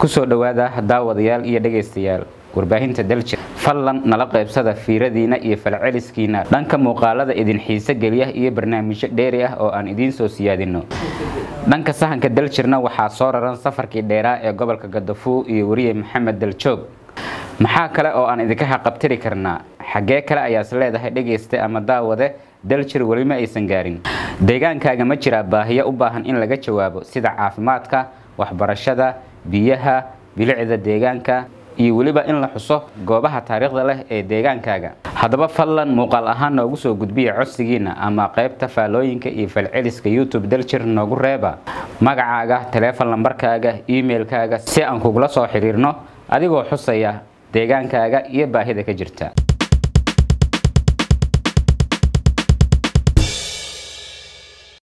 kusoo dhowaada daawadayaal iyo dhegaystayaal warbaahinta daljir fadlan nala qaybsada fiiradiina iyo falceliskiina dhanka muuqaalada idin xiise geliya iyo barnaamijyo dheeri ah oo aan idiin soo siyaadino dhanka sahanka daljirna waxaa soo raran safarkii dheeraa ee gobolka gadafuu iyo weriye maxamed daljoog maxaa kale oo aan idinka haqabtiri karnaa xaggee kale ayaas leedahay dhegayste ama daawade daljir welima aysan gaarin deegaankaaga ma jiraa baahiyo u baahan in laga jawaabo sida caafimaadka waxbarashada biyaha bilicda deegaanka iyo weliba in la xuso goobaha taariikhda leh ee deegaankaaga haddaba fadlan muuqaal ahaan noogu soo gudbiya codsigiina ama qaybta faalooyinka iyo falceliska youtube daljir noogu reeba magacaaga taleefon lambarkaaga emailkaaga si aan kugula soo xiriirno adigoo xusaya deegaankaaga iyo baahida ka jirta